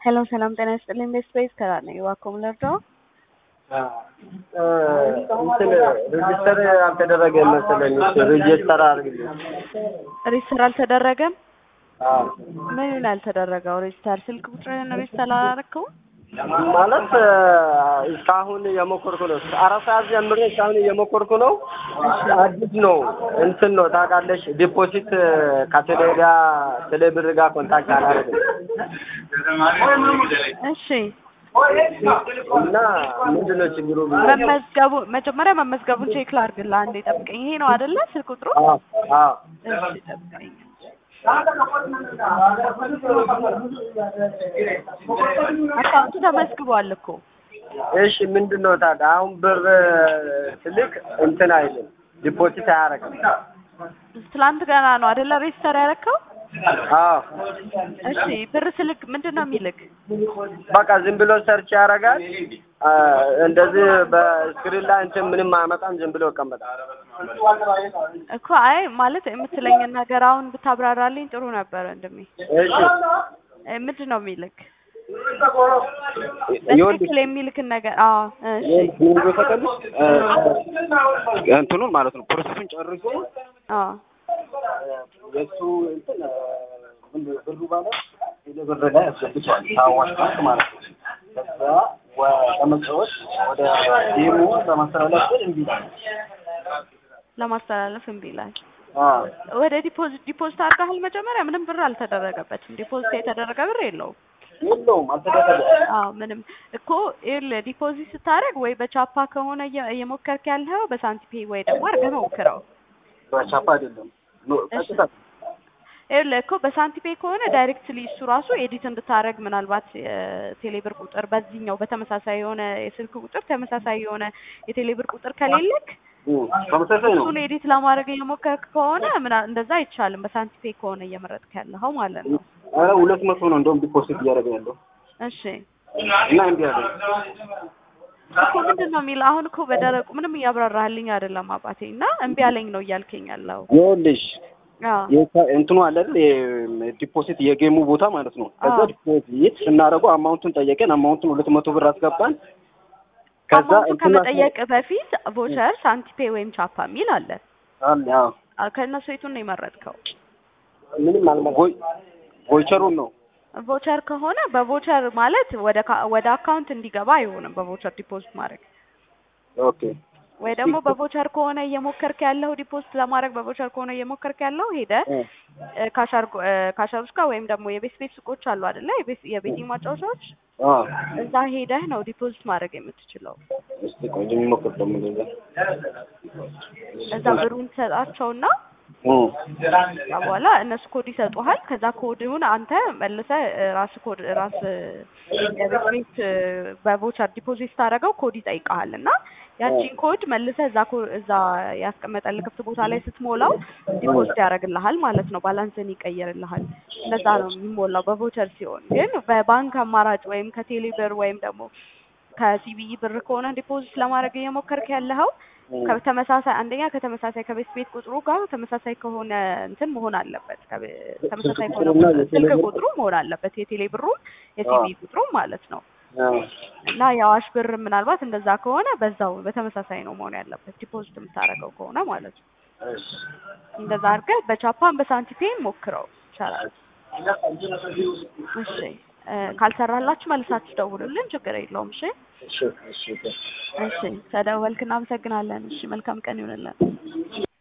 ሄሎ ሰላም ጤና ይስጥልኝ። ቤስት ቤዝ ከራ ነኝ። እባክዎ ምን ልርዳዎ? እንትን ሬጅስተር አልተደረገ መሰለኝ። ሬጅስተር አድርግልኝ። ሬጅስተር አልተደረገም? አዎ ምን ያልተደረገው ሬጅስተር? ስልክ ቁጥርህን ሬጅስተር አላደረግከውም? ማለት እስካሁን እየሞከርኩ ነው። አራት ሰዓት ጀምሬ እስካሁን እየሞከርኩ ነው። አዲስ ነው እንትን ነው ታውቃለሽ። ዲፖዚት ከቴሌ ጋር ቴሌ ብር ጋር ኮንታክት አላደረግም እሺ እና ምንድን ነው ችግሩ? መመዝገቡ መጀመሪያ መመዝገቡን ቼክ ላድርግልህ። አንዴ ጠብቀኝ። ይሄ ነው አይደለ ስልክ ቁጥሩ? አዎ አዎ እሺ ጠብቀኝ። አካውንቱ ተመዝግቧል እኮ። እሺ ምንድን ነው ታዲያ አሁን ብር ስልክ እንትን አይልም ዲፖዚት አያደርግም። ትላንት ገና ነው አይደለ ሬጅስተር ያደረከው? አዎ እሺ ብር ስልክ ምንድን ነው የሚልክ? በቃ ዝም ብሎ ሰርች ያደርጋል። እንደዚህ በስክሪን ላይ እንትን ምንም አያመጣም። ዝም ብሎ ይቀመጣል። እኮ አይ ማለት የምትለኝን ነገር አሁን ብታብራራልኝ ጥሩ ነበር ወንድሜ። እሺ እ ምንድን ነው የሚልክ? ይኸውልሽ በትክክል የሚልክን ነገር አዎ እሺ ምን ተቀልሽ እንትኑን ማለት ነው ፕሮሰሱን ጨርሶ አዎ የእሱ እንትን ምንድን ነው ብሩ ማለት ቴሌ ብር ላይ ያስገብቷል ከአዋሽ ባንክ ማለት ነው። ከዛ ለመጫወት ወደ ጌሙ ለማስተላለፍ ግን እምቢ ይላል። ለማስተላለፍ እምቢ ይላል። አዎ ወደ ዲፖዚት ዲፖዚት አድርገሃል? መጀመሪያ ምንም ብር አልተደረገበትም። ዲፖዚት የተደረገ ብር የለውም። የለውም አልተደረገም። አዎ ምንም እኮ ይኸውልህ ዲፖዚት ስታደርግ ወይ በቻፓ ከሆነ እየ- እየሞከርክ ያለኸው በሳንቲፔ ወይ ደግሞ አድርገህ ሞክረው። በቻፓ አይደለም ኖ ቀጥታ ይኸውልህ እኮ በሳንቲፔ ከሆነ ዳይሬክትሊ እሱ ራሱ ኤዲት እንድታደርግ ምናልባት የቴሌብር ቁጥር በዚህኛው በተመሳሳይ የሆነ የስልክ ቁጥር ተመሳሳይ የሆነ የቴሌብር ቁጥር ከሌለክ እም፣ ተመሳሳይ ነው። እሱን ኤዲት ለማድረግ እየሞከርክ ከሆነ ምና እንደዛ አይቻልም። በሳንቲፔ ከሆነ እየመረጥክ ያለኸው ማለት ነው። ኧረ ሁለት መቶ ነው እንደውም ዲፖዚት እያደረገ ያለው እሺ እና እምቢ አለ። እኮ ምንድን ነው የሚለው? አሁን እኮ በደረቁ ምንም እያብራራህልኝ አይደለም አባቴ። እና እምቢ አለኝ ነው እያልከኝ ያለው? ይኸውልሽ አዎ የካ- እንትኑ አለ አይደል የዲፖዚት የጌሙ ቦታ ማለት ነው። ከዛ አዎ። ዲፖዚት ስናደርገው አማውንቱን ጠየቀን። አማውንቱን ሁለት መቶ ብር አስገባን። ከዛ አማውንቱ እንትኑ ከመጠየቅ በፊት ቮቸር፣ ሳንቲፔ ወይም ቻፓ የሚል አለ። አለ አዎ አ- ከእነሱ የቱን ነው የመረጥከው? ምንም አልማ ቮይ ቮይቸሩን ነው ቮቸር ከሆነ በቮቸር ማለት ወደ ካ- ወደ አካውንት እንዲገባ አይሆንም። በቮቸር ዲፖዚት ማድረግ ኦኬ ወይ ደግሞ በቮቸር ከሆነ እየሞከርክ ያለው ዲፖዚት ለማድረግ በቮቸር ከሆነ እየሞከርክ ያለው ሄደ እ ካሻር ካሻሮች ጋር ወይም ደግሞ የቤት ቤት ሱቆች አሉ አይደለ? የቤት የቤቲንግ ማጫወቻዎች አ እዛ ሄደህ ነው ዲፖዚት ማድረግ የምትችለው። እስቲ ቆይ ልሞክር ደግሞ እንደዛ እዛ ብሩን ትሰጣቸውና እ ከዛ በኋላ እነሱ ኮድ ይሰጡሃል። ከዛ ኮድውን አንተ መልሰህ እ፣ ራስ ኮድ ራስ የቤት ቤት እ፣ በቮቸር ዲፖዚት ስታደርገው ኮድ ይጠይቀሃል እና ያቺን ኮድ መልሰህ እዛ ኮ- እዛ ያስቀመጠልህ ክፍት ቦታ ላይ ስትሞላው ዲፖዚት ያደርግልሃል ማለት ነው። ባላንስን ይቀይርልሃል። እንደዛ ነው የሚሞላው በቮቸር ሲሆን። ግን በባንክ አማራጭ ወይም ከቴሌ ብር ወይም ደግሞ ከሲቢኢ ብር ከሆነ ዲፖዚት ለማድረግ እየሞከርክ ያለኸው ከተመሳሳይ አንደኛ ከተመሳሳይ ከቤት ቤት ቁጥሩ ጋር ተመሳሳይ ከሆነ እንትን መሆን አለበት። ከቤ- ተመሳሳይ ከሆነ ቁጥሩና ቁጥር- የቴሌ ስልክ ብር- ቁጥሩ መሆን አለበት። የቴሌ ብሩም የሲቢኢ ብሩም ማለት ነው። አ እና የአዋሽ ብር ምናልባት እንደዛ ከሆነ በዛው በተመሳሳይ ነው መሆን ያለበት ዲፖዚት የምታደርገው ከሆነ ማለት ነው። እሺ እንደዛ አድርገህ በቻፓን በሳንቲፔን ሞክረው ይቻላል። እሺ እ፣ ካልሰራላችሁ መልሳችሁ ደውሉልን፣ ችግር የለውም። እሺ እሺ እሺ እሺ፣ ተደወልክ፣ እናመሰግናለን። እሺ፣ መልካም ቀን ይሁንልን።